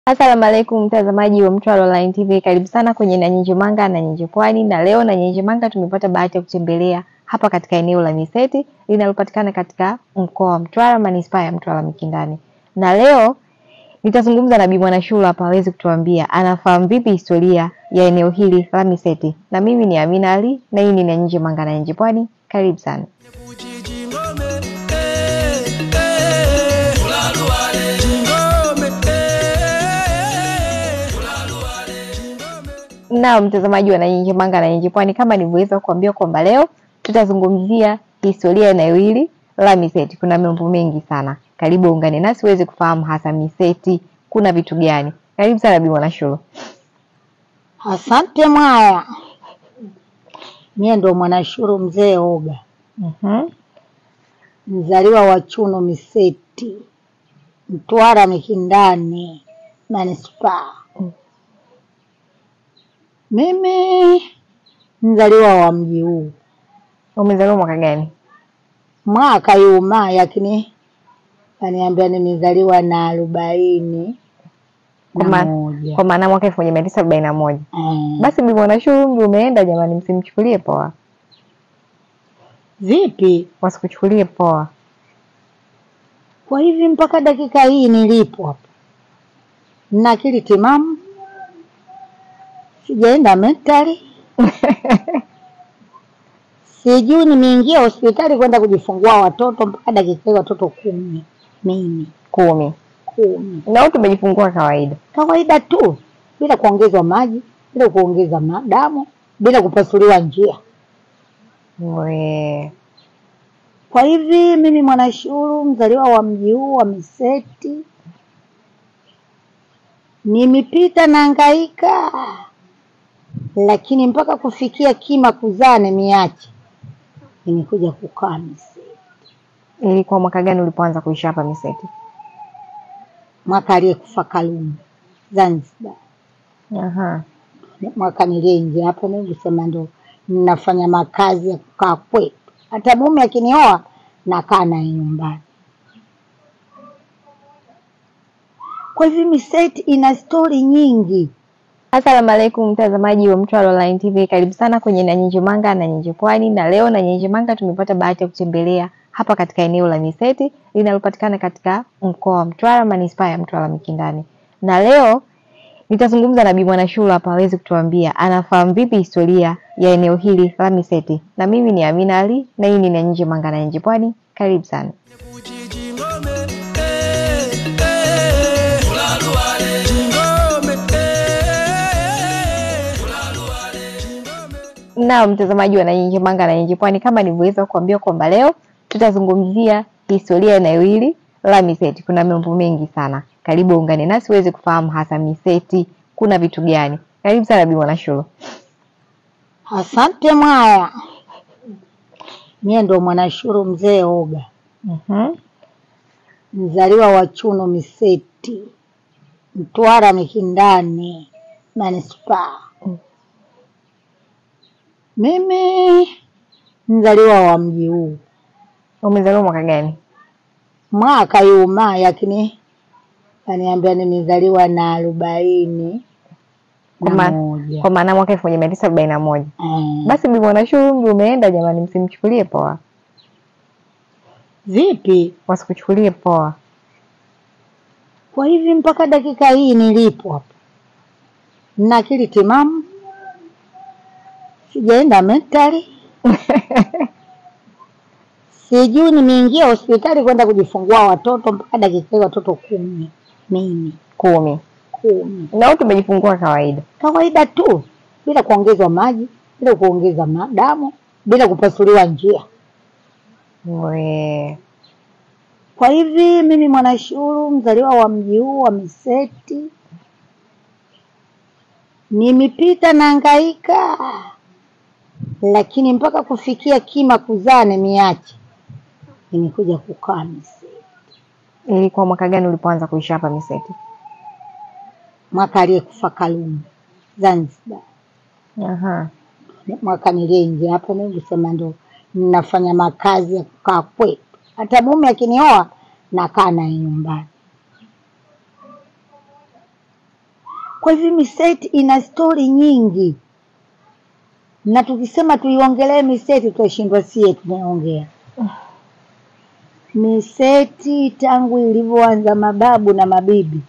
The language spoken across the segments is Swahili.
Asalamu alaikum mtazamaji wa Mtwara Online TV, karibu sana kwenye Nanyinji Manga na Nyinji Pwani, na leo Nanyinji Manga tumepata bahati ya kutembelea hapa katika eneo la Miseti linalopatikana katika mkoa wa Mtwara, manispaa ya Mtwara Mikindani, na leo nitazungumza na Bi Mwanashura hapa aweze kutuambia anafahamu vipi historia ya eneo hili la Miseti, na mimi ni Amina Ali na hii ni Nanyinji Manga na Nyinji Pwani. Karibu sana. Na mtazamaji wa Nanyinji Manga na Nyinji Pwani, kama nilivyoweza kuambia kwamba leo tutazungumzia historia ya eneo hili la Miseti. Kuna mambo mengi sana, karibu ungane nasi uweze kufahamu hasa Miseti kuna vitu gani. Karibu sana Bi Mwanashura. Asante Mwaya, mie ndo Mwanashuru mzee Oga, Mhm. mzaliwa wa Chuno Miseti, Mtwara Mikindani manispaa. Mimi mzaliwa wa mji huu Umezaliwa mwaka gani? mwaka yuma, lakini kaniambia nimezaliwa na arobaini Kwa na ma- moja. Kwa maana mwaka elfu moja mia tisa arobaini na moja. Eh, Basi Bi Mwanashura, umri umeenda jamani, msimchukulie poa, vipi wasikuchukulie poa. Kwa hivi mpaka dakika hii nilipo hapa na akili timamu, sijaenda mentali, sijui nimeingia hospitali kwenda kujifungua watoto mpaka dakika hii watoto kumi, mimi Kumi. kumi, Na wote umejifungua kawaida? kawaida tu, bila kuongezwa maji, bila kuongeza ma- damu, bila kupasuliwa njia. We. Kwa hivi mimi Mwanashuru, mzaliwa wa mji huu wa Miseti, nimepita na hangaika, lakini mpaka kufikia kima kuzaa nimeacha, nimekuja kukaa Miseti. Ilikuwa mwaka gani ulipoanza kuishi hapa Miseti? Mwaka aliyekufa Karume Zanzibar, Aha. mwaka niliingia hapa nikusema ndo ninafanya makazi ya kukaa kwetu, hata mume akinioa nakaa naye nyumbani. Kwa hivyo Miseti ina stori nyingi. Asalamu alaikum mtazamaji wa Mtwara Online TV, karibu sana kwenye Nanyinji Manga na Nyinji Pwani, na leo Nanyinji Manga tumepata bahati ya kutembelea hapa katika eneo la Miseti linalopatikana katika mkoa wa Mtwara, manispaa ya Mtwara Mikindani, na leo nitazungumza na Bi Mwanashura hapa aweze kutuambia anafahamu vipi historia ya eneo hili la Miseti, na mimi ni Amina Ali na hii ni Nanyinji Manga na Nyinji Pwani. Karibu sana. Na mtazamaji wa Nanyinji Manga na Nyinji Pwani, kama nilivyoweza kuambia kwamba leo tutazungumzia historia ya eneo hili la Miseti. Kuna mambo mengi sana, karibu ungane nasi uweze kufahamu hasa Miseti kuna vitu gani. Karibu sana Bi Mwanashura. Asante Mwaya, mie ndo Mwanashuru mzee Oga, Mhm. mzaliwa wa Chuno Miseti, Mtwara Mikindani manispaa. Mimi mzaliwa wa mji huu Umezaliwa mwaka gani? mwaka yuma, lakini kaniambia nimezaliwa na arobaini Kwa na ma- moja. Kwa maana mwaka elfu moja mia tisa arobaini na moja. Eh, Basi Bi Mwanashura, umri umeenda jamani, msimchukulie poa, vipi wasikuchukulie poa. Kwa hivi mpaka dakika hii nilipo hapa na akili timamu, sijaenda mentali, sijui nimeingia hospitali kwenda kujifungua watoto mpaka dakika hii watoto kumi, mimi Kumi. kumi, Na wote umejifungua kawaida? kawaida tu, bila kuongezwa maji, bila kuongeza ma- damu, bila kupasuliwa njia. We. Kwa hivi mimi Mwanashuru, mzaliwa wa mji huu wa Miseti, nimepita na hangaika, lakini mpaka kufikia kima kuzaa nimeacha, nimekuja kukaa Miseti. Ilikuwa mwaka gani ulipoanza kuishi hapa Miseti? Mwaka aliyekufa Karume Zanzibar, Aha. mwaka niliingia hapa nikusema ndo ninafanya makazi ya kukaa kwetu, hata mume akinioa nakaa naye nyumbani. Kwa hivyo Miseti ina stori nyingi, na tukisema tuiongelee Miseti tutashindwa sie tunaongea Miseti tangu ilivyoanza mababu na mabibi.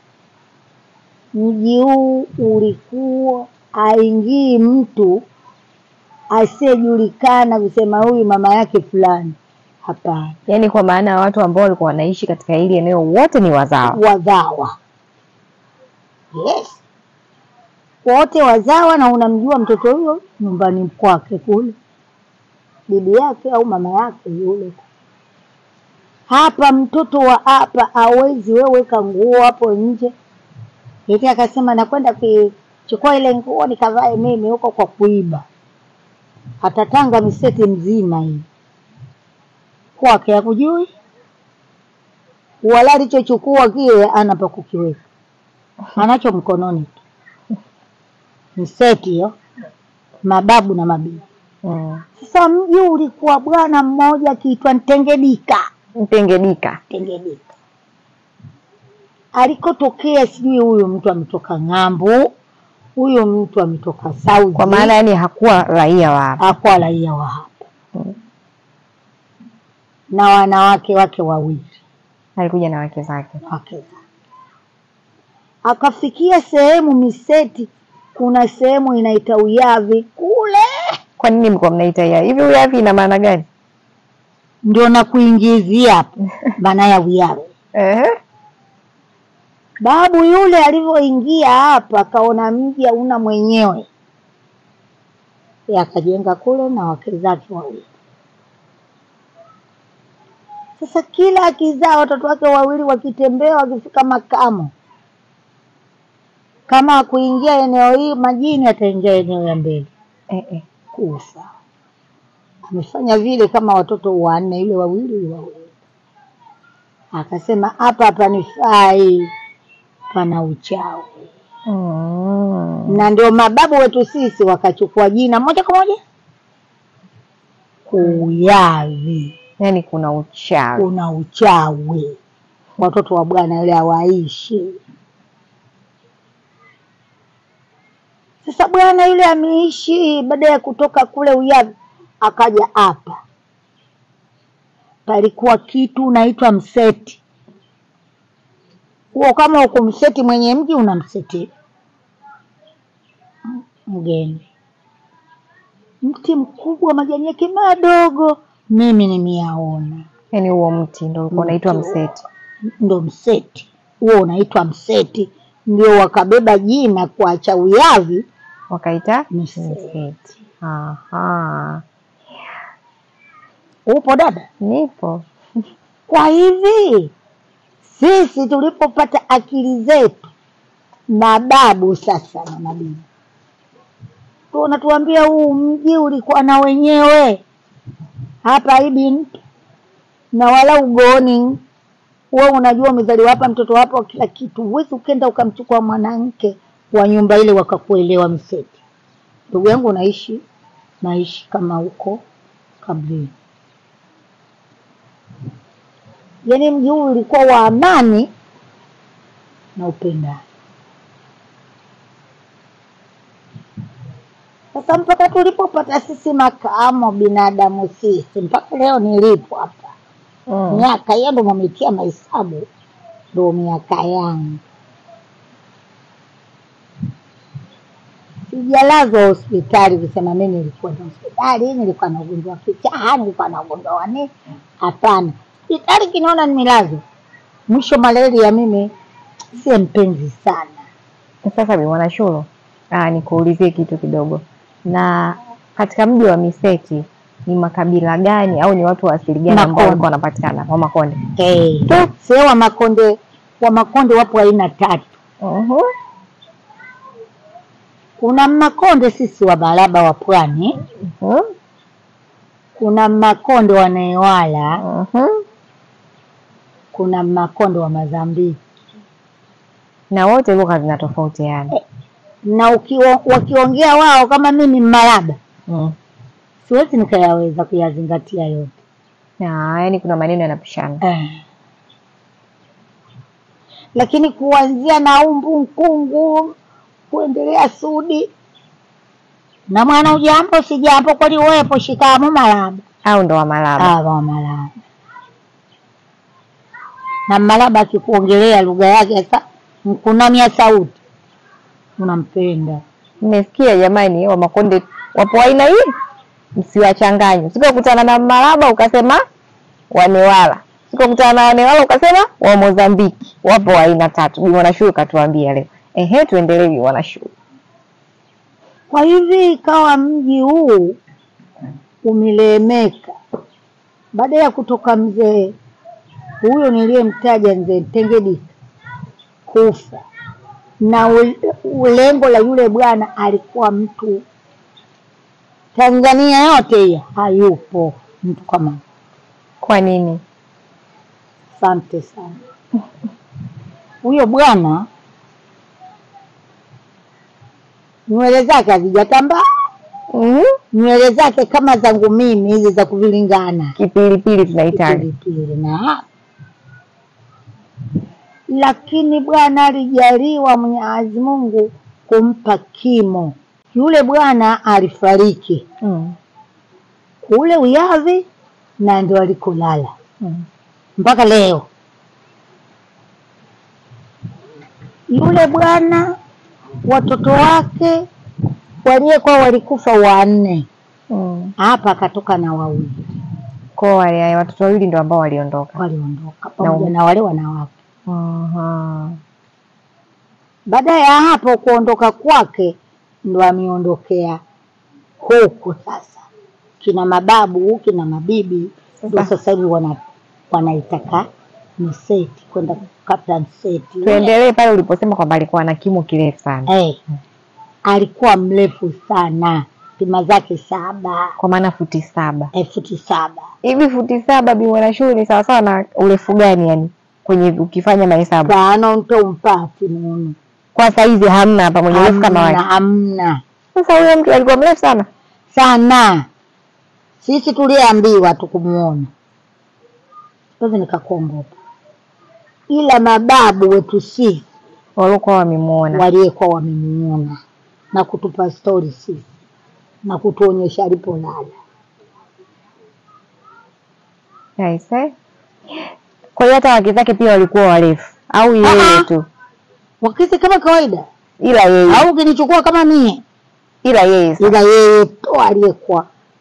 Mji huu ulikuwa aingii mtu asiyejulikana kusema huyu mama yake fulani, hapana. Yaani kwa maana ya watu ambao walikuwa wanaishi katika hili eneo wote ni wazawa. Wazawa, yes, wote wazawa, na unamjua mtoto huyo nyumbani kwake kule, bibi yake au mama yake yule. Hapa mtoto wa hapa hawezi wewe weka nguo hapo nje, eti akasema nakwenda kuchukua ile nguo nikavae mimi huko kwa kuiba. Atatanga Miseti mzima hii kwake hakujui, wala alichochukua kile ana pa kukiweka, anacho mkononi tu. Miseti hiyo, mababu na mabibi. Mm. Sasa mji ulikuwa bwana mmoja akiitwa Ntengedika. Mtengedika. Ntengedika alikotokea, sijui huyu mtu ametoka ng'ambo, huyu mtu ametoka Saudi, Kwa maana yani hakuwa raia wa hapa. hakuwa raia wa hapa, Mm. na wanawake wake wawili Alikuja na wake zake. wake zake. Akafikia sehemu Miseti, kuna sehemu inaita Uyavi kule, Kwa nini mlikuwa mnaita ya hivi? Uyavi ina maana gani? ndio na kuingizia hapo maana ya Uyavi. Ehe. Babu yule alivyoingia hapa akaona mji hauna mwenyewe, Yeye akajenga kule na wake zake wawili. Sasa kila akizaa watoto wake wawili wakitembea, wakifika makamo, kama kuingia eneo hii majini, ataingia eneo ya mbele Eh, eh. kufa. Amefanya vile kama watoto wanne, yule wawili yule wawili. Akasema hapa hapanifai, pana uchawi. Mm. Na ndio mababu wetu sisi wakachukua jina moja kwa moja Uyavi. Yaani kuna uchawi. Kuna uchawi, watoto wa bwana yule hawaishi. Sasa bwana yule ameishi, baada ya kutoka kule Uyavi akaja hapa, palikuwa kitu unaitwa mseti huo. Kama ukumseti mwenye mji, unamseti mgeni. Mti mkubwa, majani yake madogo, mimi nimeyaona, Yaani huo mti ndio ulikuwa unaitwa mseti. ndo mseti huo, unaitwa mseti. Ndio wakabeba jina kuacha Uyavi Wakaita Mseti. mseti. Aha. Upo dada? Nipo. Kwa hivi sisi tulipopata akili zetu, mababu sasa na mabibi tu wanatuambia huu mji ulikuwa na wenyewe hapa hivi mtu na wala ugoni. Wewe unajua umezaliwa hapa, mtoto hapa, kila kitu. Huwezi ukenda ukamchukua mwanamke wa nyumba ile wakakuelewa Mseti. Ndugu yangu, naishi naishi kama huko Kablini. Yaani mji huu ulikuwa wa amani na upendano. Sasa mpaka tulipopata sisi makamo binadamu sisi, mpaka leo nilipo hapa Mm. miaka hiyo ndo mametia mahesabu, ndo miaka yangu. Sijalazwa hospitali kusema mimi nilikuwa na hospitali, nilikuwa na ugonjwa wa kichaa, nilikuwa na ugonjwa wa nini. Hapana, hospitali kinaona nimelazwa, mwisho malaria. Mimi si mpenzi sana Sasa Bi Mwanashuro, ah, nikuulizie kitu kidogo. Na katika mji wa Miseti ni makabila gani au ni watu wa asili gani ambao Makonde. walikuwa wanapatikana? Wa Makonde. eh. Sio wa Makonde, wa Makonde wapo aina tatu. Mhm. Kuna Makonde sisi wa Baraba wa Pwani, Mhm. kuna Makonde wa Newala, Mhm. kuna Makonde wa Mazambiki Na wote lugha zinatofautiana. na ukiwa, wakiongea wao kama mimi Mmalaba Mm. siwezi nikayaweza kuyazingatia yote Na yani kuna maneno yanapishana. eh. Lakini kuanzia na umbu nkungu kuendelea Sudi na mwana ujambo sijambo kweli wepo shikamo malaba au ndo wa Malaba? awa malaba na malaba akikuongelea lugha yake sasa mkunamia sauti unampenda Mmesikia jamani, wa Makonde wapo aina hii, msiwachanganye. Sikokutana na Malaba ukasema Wanewala, sikokutana na Wanewala ukasema wa Mozambiki. Wapo wa aina tatu. Bi Mwanashuhuri katuambia leo. Ehe, tuendelee Bi Mwanashuhuri. Kwa hivi ikawa mji huu umelemeka baada ya kutoka mzee huyo niliyemtaja mzee Tengedika kufa, na ul- lengo la yule bwana alikuwa mtu Tanzania yote hiyo hayupo mtu kama Kwa nini? Asante sana. Huyo bwana nywele zake hazijatambaa, Mhm. nywele zake kama zangu mimi hizi za kuvilingana Kipilipili tunaitaga. pilipili na lakini bwana alijaliwa Mwenyezi Mungu kumpa kimo. Yule bwana alifariki Mm. kule Uyavi na ndio alikolala Mm. mpaka leo. Yule bwana watoto wake waliyekuwa walikufa wanne, Mm. hapa akatoka na wawili Kwa wale watoto wawili ndio ambao waliondoka. waliondoka pamoja Na- na wale wanawake. Aha. Baada ya hapo kuondoka kwake, ndo ameondokea huku sasa, kina mababu kina mabibi ndo Sasa- sasa hivi wana, wanaitaka Mseti kwenda kukata Mseti. Tuendelee pale uliposema kwamba alikuwa na kimo kirefu sana, Eh, alikuwa mrefu sana, pima zake saba kwa maana futi saba eh, futi saba hivi. Futi saba Bi Mwanashuhuri ni sawasawa na urefu gani yani, kwenye ukifanya mahesabu tano nto mpati muno kwa saizi hamna hapa mwenye urefu kama hamna, wake. hamna Sasa huyo mtu alikuwa mrefu sana. sana. Sisi tuliambiwa tukumuona, siwezi nikakuongopa, ila mababu wetu sisi waliokuwa wamemuona. waliyekuwa wamemuona na kutupa stori sisi na kutuonyesha alipolala. Aise. Kwa hiyo hata wake zake pia walikuwa warefu au yeye Ah, ah. tu? Wakisi kama kawaida, Ila yeye, au ukinichukua kama mie, ila yeye sasa. ila yeye tu aliyekuwa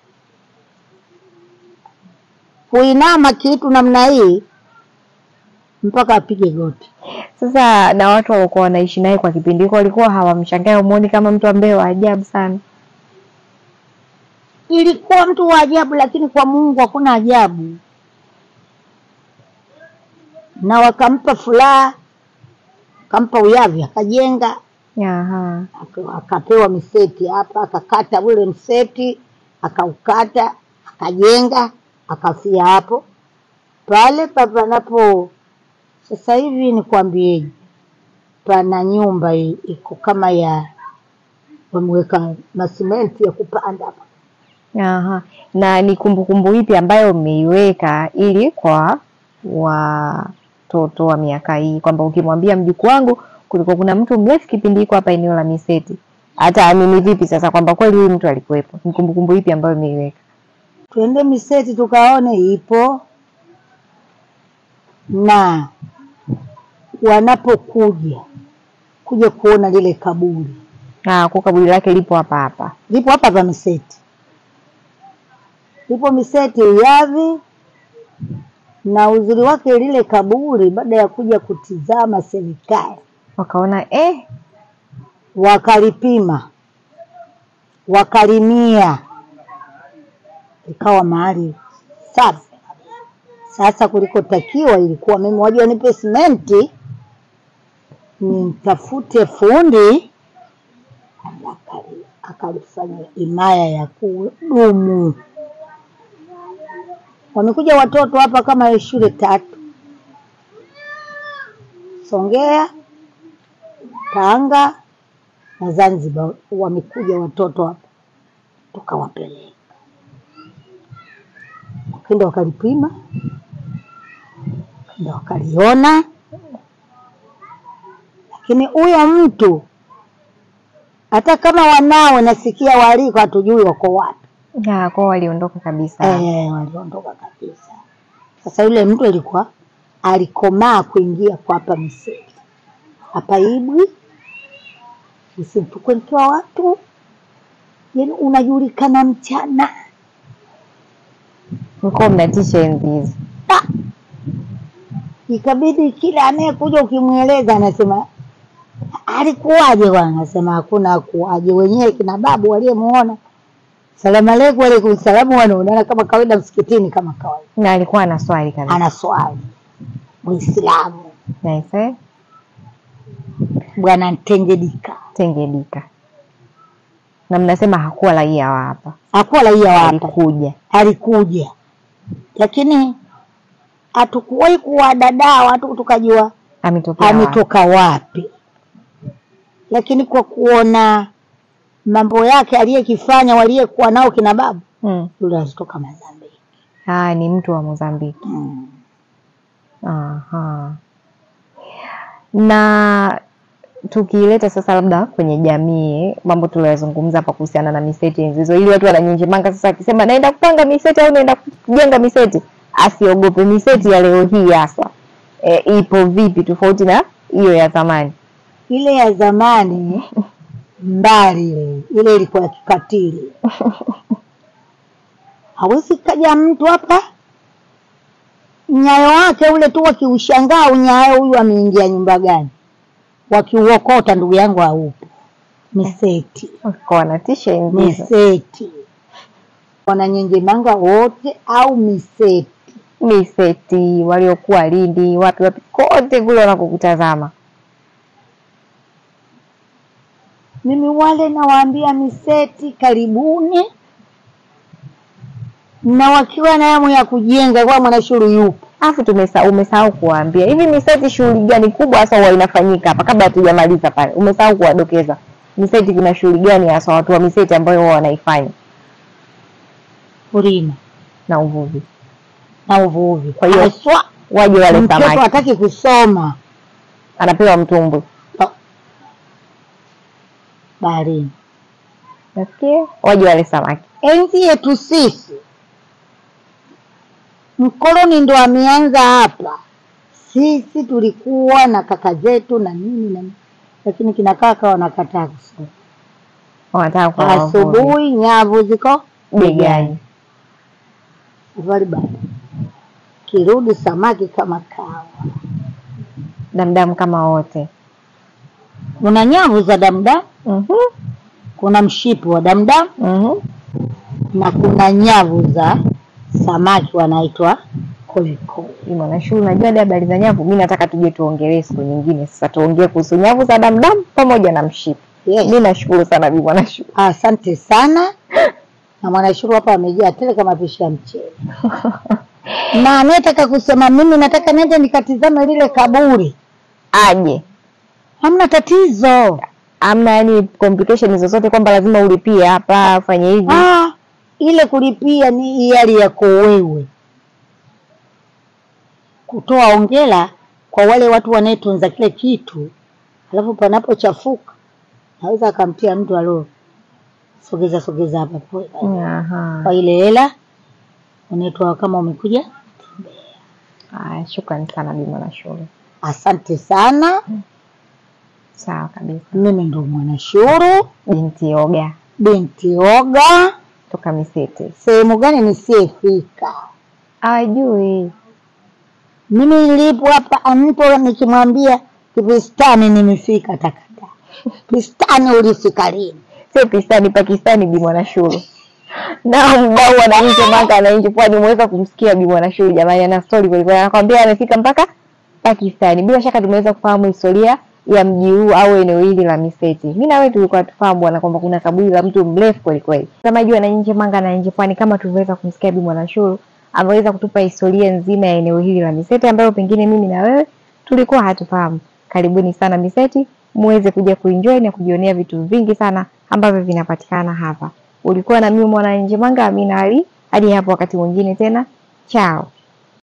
kuinama kitu namna hii mpaka apige goti. Sasa na watu waliokuwa wanaishi naye kwa kipindi hiko walikuwa hawamshangai, umuoni kama mtu ambaye wa ajabu sana. ilikuwa mtu wa ajabu, lakini kwa Mungu hakuna ajabu. Na wakampa furaha, akampa uyavi, akajenga, Aha. aka- akapewa miseti hapa, akakata ule mseti, akaukata, akajenga, akafia hapo pale papanapo. Sasa hivi nikwambieje, pana nyumba i- iko kama ya wameweka masimenti ya kupanda hapa Aha. Na ni kumbukumbu ipi ambayo mmeiweka ili kwa watoto wa miaka hii kwamba ukimwambia mjukuu wangu kulikuwa kuna mtu mrefu kipindi hiko hapa eneo la Miseti, hata amini vipi sasa kwamba kweli huyu mtu alikuwepo? Ni kumbukumbu ipi ambayo mmeiweka? twende Miseti tukaone ipo, na wanapokuja kuja kuona lile kaburi Ah, kwa kaburi lake lipo hapa hapa. lipo hapa hapa Miseti, lipo Miseti Uyavi, na uzuri wake lile kaburi, baada ya kuja kutizama serikali Wakaona eh, wakalipima wakalimia, ikawa mahali safi. Sasa kulikotakiwa ilikuwa mimi wajua, nipe simenti nimtafute fundi akali- akalifanya himaya ya kudumu. Wamekuja watoto hapa kama shule tatu, Songea, Tanga na Zanzibar, wamekuja watoto hapa, tukawapeleka wakenda wakalipima, wakenda wakaliona, lakini huyo mtu hata kama wanao nasikia waliko hatujui wako wapi. Ya, kwao waliondoka kabisa. Eh, waliondoka kabisa. Sasa yule mtu alikuwa alikomaa kuingia kwa hapa Misri, hapa Ibwi, usimtukwe mke wa watu, yaani unajulikana mchana. Mlikuwa mnatisha enzi hizo. Ah! Ikabidi kila anayekuja ukimweleza anasema alikuwaje bwana, anasema hakuna akuwaje, wenyewe kina babu waliyemuona salamu aleikum, alaikum salamu, wanaonana kama kawaida msikitini kama kawaida. Na alikuwa ana swali kabisa. Ana swali Muislamu Nice, eh? bwana Ntengedika Tengedika. Na mnasema hakuwa raia wa hapa. hakuwa raia wa hapa, Alikuja. alikuja, lakini hatukuwahi kuwadadaa watu tukajua Ametokea wapi? ametoka wapi, lakini kwa kuona mambo yake aliyekifanya waliyekuwa nao kina babu, Mm. yule alitoka Mozambiki. Ah, ni mtu wa Mozambiki. Mm. Aha. Na tukileta sasa labda kwenye jamii mambo tuliyozungumza hapa kuhusiana na miseti enzi hizo, ili watu wananyinjimanga sasa, akisema naenda kupanga miseti au naenda kujenga miseti, asiogope miseti ya leo hii hasa e, ipo vipi tofauti na hiyo ya zamani? Ile ya zamani mbali, ile ile ilikuwa ya kikatili. Hawezi kaja mtu hapa nyayo wake ule tu wakiushangaa unyayo, huyu ameingia nyumba gani, wakiuokota ndugu yangu haupo. Miseti, Kwa wanatisha enzi hizo. miseti, wananyenjemanga wote au miseti. Miseti waliokuwa Lindi, wapi wapi, kote kule wanakokutazama. Mimi wale nawaambia miseti, karibuni, na wakiwa na hamu ya kujenga, kwa mwanashuru yupo Alafu tumesa umesahau kuwaambia hivi miseti shughuli gani kubwa hasa huwa inafanyika hapa, kabla hatujamaliza pale, umesahau kuwadokeza miseti kuna shughuli gani hasa watu wa miseti ambayo huwa wanaifanya kulima na uvuvi, na uvuvi. Kwa hiyo, Haswa waje wale mtoto samaki, hataki kusoma anapewa mtumbwi, Oh. baharini. nasikia waje wale samaki. Enzi yetu sisi, mkoloni ndo ameanza hapa. Sisi tulikuwa na kaka zetu na nini na nini, lakini kina kaka wanakataa kusoma. Wanataka kwa wavuvi Asubuhi nyavu ziko begani. Safari bado kirudi samaki kama kawa. damdamu kama wote. Kuna nyavu za damdamu, Mhm, kuna mshipi wa damdamu mhm. na kuna nyavu za samaki wanaitwa kolikoli. Bwana Shuru, unajua hadi habari za nyavu, mi nataka tuje tuongelee siku nyingine. Sasa tuongee kuhusu nyavu za damdamu pamoja na mshipi. Yes. Mi nashukuru sana Bi Bwana Shuru. Asante sana, na mwanashuru hapa amejaa tele kama pishi ya mchele. na anayetaka kusema mimi nataka nende nikatizame lile kaburi, Aje hamna tatizo. amna yani complication zozote kwamba lazima ulipie hapa ufanye hivi. Ah, ile kulipia ni hiari yako wewe, kutoa ongela kwa wale watu wanayetunza kile kitu, alafu panapochafuka naweza akamtia mtu alo sogeza sogeza hapa pole pale. Aha. kwa ile hela unaitoa kama umekuja. Aya, shukrani sana Bi Bwana Shuru. Asante sana, Sawa kabisa. mimi ndo Mwanashuru Binti Oga binti Oga. toka Misete. Sehemu gani nisiyefika? Ajui. Mimi nilipo hapa mtu nikimwambia Kipistani nimefika, takata Pistani ulifika lini? Sio Pakistani, Pakistani Bi Bwana Shuru. Na mdau wananchi Manga wananchi pwani umeweza kumsikia Bi Bwana Shuru jamani, ana story kweli kweli, anakwambia amefika mpaka Pakistani. Bila shaka tumeweza kufahamu historia ya mji huu au eneo hili la Miseti. Mimi na wewe tulikuwa tufahamu bwana kwamba kuna kaburi la mtu mrefu kweli kweli. Mtazamaji wa Wananchi Manga na Nje Pwani, kama tulivyoweza kumsikia Bi Bwana Shuru, ameweza kutupa historia nzima ya eneo hili la Miseti ambayo pengine mimi na wewe tulikuwa hatufahamu. Karibuni sana Miseti, muweze kuja kuenjoy na kujionea vitu vingi sana ambavyo vinapatikana hapa. Ulikuwa na mimi Mwananchi Manga, Amina Ali. Hadi hapo wakati mwingine tena, chao.